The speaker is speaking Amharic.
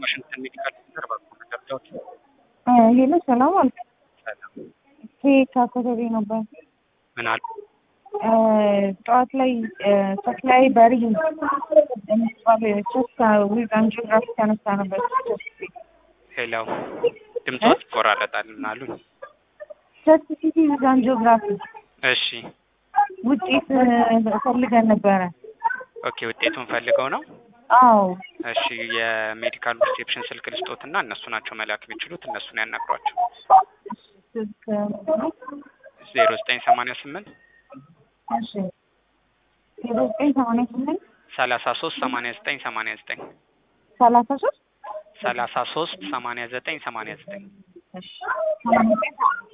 ዋሽንግተን ሜዲካል ሴንተር ባኮ መረጃዎች ሄሎ ሰላም አልክ? ሰላም ከየት አካባቢ ነበር? ምን አሉ? ጠዋት ላይ ሰፕላይ በሪ የሚባል ሶስት ዊዝ አንጂኦግራፊ ተነሳ ነበር። ሄሎ ድምፆት ይቆራረጣል። ምን አሉኝ? ቸስት ሲቲ ዊዝ አንጂኦግራፊ እሺ ውጤት ፈልገን ነበረ። ኦኬ ውጤቱን ፈልገው ነው? አዎ እሺ የሜዲካል ሪሴፕሽን ስልክ ልስጦትና እነሱ ናቸው መላክ የሚችሉት እነሱን ያናግሯቸው። ስልክ ዜሮ ዘጠኝ ሰማንያ ስምንት እሺ ዜሮ ዘጠኝ ሰማንያ ስምንት ሰላሳ ሶስት ሰማንያ ዘጠኝ ሰማንያ ዘጠኝ ሰላሳ ሶስት ሰላሳ ሶስት ሰማንያ ዘጠኝ ሰማንያ ዘጠኝ እሺ ሰማንያ ዘጠኝ